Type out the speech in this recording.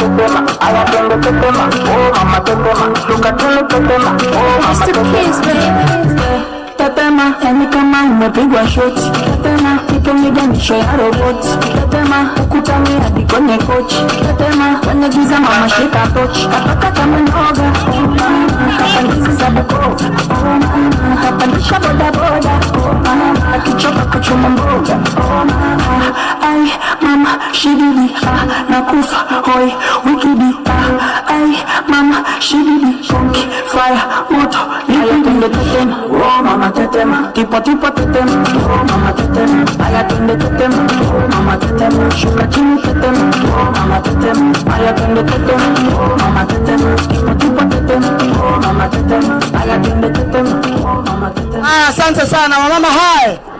tetema, aya twende tetema, oh mama tetema, shuka chini tetema, oh mama tetema. Tetema, yani kama umepigwa shoti. Tetema, ipe miganisho ya roboti. Tetema, ukutani hadi kwenye kochi. Tetema, kwenye giza mama shika tochi. Kapaka kama noga, oh mama, kapandizi za Bukoba, oh mama, kapandisha boda boda, oh mama, akichoka kuchuma mboga, oh mama, ai mama, shididi, ah, nakufa, hoi, wikidi, ah, ai mama, shididi, funky, fire, moto, aya twende tetema, oh mama tetema, tipo tipo tetema, oh mama tetema, aya twende tetema, oh mama tetema, shuka chini tetema, oh mama tetema, aya twende tetema, oh mama tetema, tipo tipo tetema, oh mama tetema, aya twende tetema, oh mama tetema. Haya, asante sana wamama. Hai